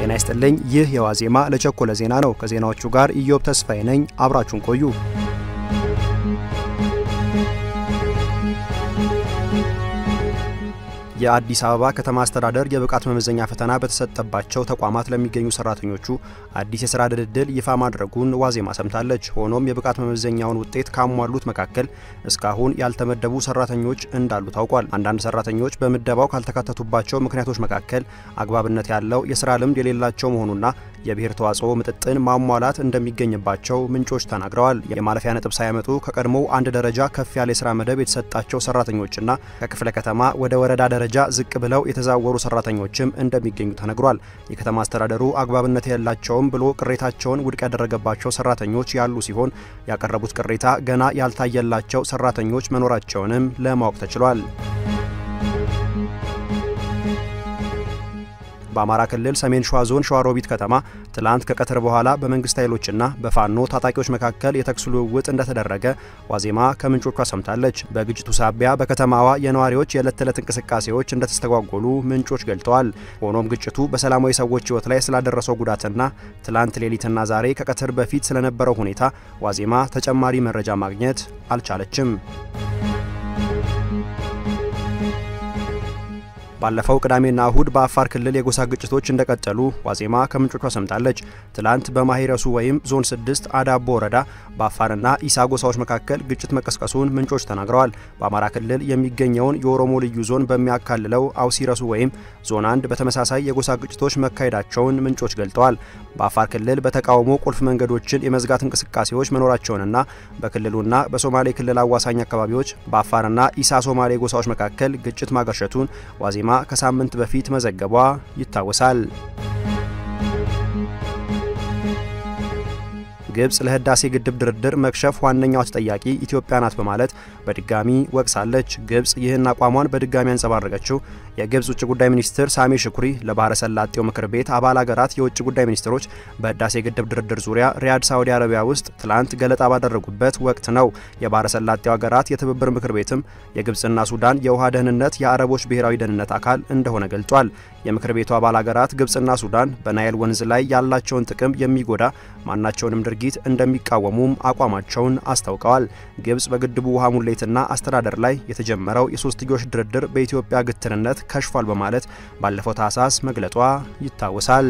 ጤና ይስጥልኝ። ይህ የዋዜማ ለቸኮለ ዜና ነው። ከዜናዎቹ ጋር ኢዮብ ተስፋዬ ነኝ። አብራችሁን ቆዩ። የአዲስ አበባ ከተማ አስተዳደር የብቃት መመዘኛ ፈተና በተሰጠባቸው ተቋማት ለሚገኙ ሰራተኞቹ አዲስ የስራ ድልድል ይፋ ማድረጉን ዋዜማ ሰምታለች። ሆኖም የብቃት መመዘኛውን ውጤት ካሟሉት መካከል እስካሁን ያልተመደቡ ሰራተኞች እንዳሉ ታውቋል። አንዳንድ ሰራተኞች በምደባው ካልተካተቱባቸው ምክንያቶች መካከል አግባብነት ያለው የስራ ልምድ የሌላቸው መሆኑና የብሔር ተዋጽኦ ምጥጥን ማሟላት እንደሚገኝባቸው ምንጮች ተናግረዋል። የማለፊያ ነጥብ ሳያመጡ ከቀድሞው አንድ ደረጃ ከፍ ያለ የስራ መደብ የተሰጣቸው ሰራተኞችና ከክፍለ ከተማ ወደ ወረዳ ደረጃ ዝቅ ብለው የተዛወሩ ሰራተኞችም እንደሚገኙ ተነግሯል። የከተማ አስተዳደሩ አግባብነት የላቸውም ብሎ ቅሬታቸውን ውድቅ ያደረገባቸው ሰራተኞች ያሉ ሲሆን ያቀረቡት ቅሬታ ገና ያልታየላቸው ሰራተኞች መኖራቸውንም ለማወቅ ተችሏል። በአማራ ክልል ሰሜን ሸዋ ዞን ሸዋሮቢት ከተማ ትላንት ከቀትር በኋላ በመንግስት ኃይሎችና በፋኖ ታጣቂዎች መካከል የተኩስ ልውውጥ እንደተደረገ ዋዜማ ከምንጮቿ ሰምታለች። በግጭቱ ሳቢያ በከተማዋ የነዋሪዎች የዕለት ተዕለት እንቅስቃሴዎች እንደተስተጓጎሉ ምንጮች ገልጠዋል። ሆኖም ግጭቱ በሰላማዊ ሰዎች ሕይወት ላይ ስላደረሰው ጉዳትና ትላንት ሌሊትና ዛሬ ከቀትር በፊት ስለነበረው ሁኔታ ዋዜማ ተጨማሪ መረጃ ማግኘት አልቻለችም። ባለፈው ቅዳሜና እሁድ በአፋር ክልል የጎሳ ግጭቶች እንደቀጠሉ ዋዜማ ከምንጮቿ ሰምታለች። ትላንት በማሂረሱ ወይም ዞን 6 አዳቦ ወረዳ በአፋርና ኢሳ ጎሳዎች መካከል ግጭት መቀስቀሱን ምንጮች ተናግረዋል። በአማራ ክልል የሚገኘውን የኦሮሞ ልዩ ዞን በሚያካልለው አውሲረሱ ወይም ዞን 1 በተመሳሳይ የጎሳ ግጭቶች መካሄዳቸውን ምንጮች ገልጠዋል። በአፋር ክልል በተቃውሞ ቁልፍ መንገዶችን የመዝጋት እንቅስቃሴዎች መኖራቸውንና በክልሉና በሶማሌ ክልል አዋሳኝ አካባቢዎች በአፋርና ኢሳ ሶማሌ ጎሳዎች መካከል ግጭት ማገርሸቱን ዋዜማ ከሳምንት በፊት መዘገቧ ይታወሳል። ግብጽ ለህዳሴ ግድብ ድርድር መክሸፍ ዋነኛዋ ተጠያቂ ኢትዮጵያ ናት በማለት በድጋሚ ወቅሳለች። ግብጽ ይህን አቋሟን በድጋሚ ያንጸባረቀችው የግብጽ ውጭ ጉዳይ ሚኒስትር ሳሚ ሽኩሪ ለባህረ ሰላጤው ምክር ቤት አባል ሀገራት የውጭ ጉዳይ ሚኒስትሮች በህዳሴ ግድብ ድርድር ዙሪያ ሪያድ ሳውዲ አረቢያ ውስጥ ትላንት ገለጣ ባደረጉበት ወቅት ነው። የባህረ ሰላጤው ሀገራት የትብብር ምክር ቤትም የግብጽና ሱዳን የውሃ ደህንነት የአረቦች ብሔራዊ ደህንነት አካል እንደሆነ ገልጿል። የምክር ቤቱ አባል ሀገራት ግብጽና ሱዳን በናይል ወንዝ ላይ ያላቸውን ጥቅም የሚጎዳ ማናቸውንም ድርጊት እንደሚቃወሙም አቋማቸውን አስታውቀዋል። ግብጽ በግድቡ ውሃ ሙሌትና አስተዳደር ላይ የተጀመረው የሶስትዮሽ ድርድር በኢትዮጵያ ግትርነት ከሽፏል በማለት ባለፈው ታህሳስ መግለጧ ይታወሳል።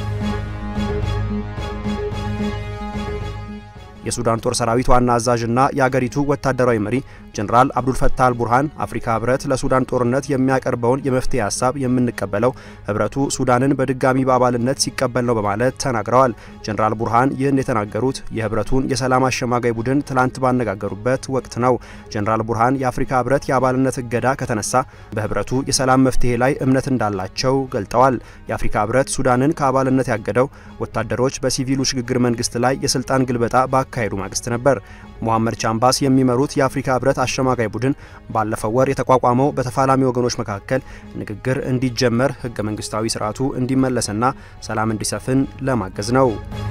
የሱዳን ጦር ሰራዊት ዋና አዛዥና የአገሪቱ ወታደራዊ መሪ ጀኔራል አብዱልፈታህ አልቡርሃን አፍሪካ ህብረት ለሱዳን ጦርነት የሚያቀርበውን የመፍትሄ ሀሳብ የምንቀበለው ህብረቱ ሱዳንን በድጋሚ በአባልነት ሲቀበል ነው በማለት ተናግረዋል። ጀኔራል ቡርሃን ይህን የተናገሩት የህብረቱን የሰላም አሸማጋይ ቡድን ትላንት ባነጋገሩበት ወቅት ነው። ጀኔራል ቡርሃን የአፍሪካ ህብረት የአባልነት እገዳ ከተነሳ በህብረቱ የሰላም መፍትሄ ላይ እምነት እንዳላቸው ገልጠዋል። የአፍሪካ ህብረት ሱዳንን ከአባልነት ያገደው ወታደሮች በሲቪሉ ሽግግር መንግስት ላይ የስልጣን ግልበጣ ካሄዱ ማግስት ነበር። ሞሐመድ ቻምባስ የሚመሩት የአፍሪካ ህብረት አሸማጋይ ቡድን ባለፈው ወር የተቋቋመው በተፋላሚ ወገኖች መካከል ንግግር እንዲጀመር ህገ መንግስታዊ ስርዓቱ እንዲመለስና ሰላም እንዲሰፍን ለማገዝ ነው።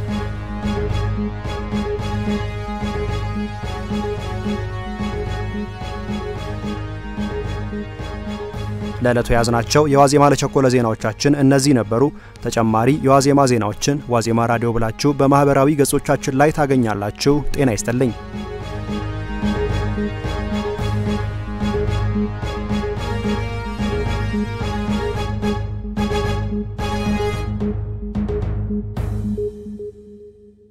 ለዕለቱ የያዝናቸው የዋዜማ ለቸኮለ ዜናዎቻችን እነዚህ ነበሩ። ተጨማሪ የዋዜማ ዜናዎችን ዋዜማ ራዲዮ ብላችሁ በማህበራዊ ገጾቻችን ላይ ታገኛላችሁ። ጤና ይስጥልኝ።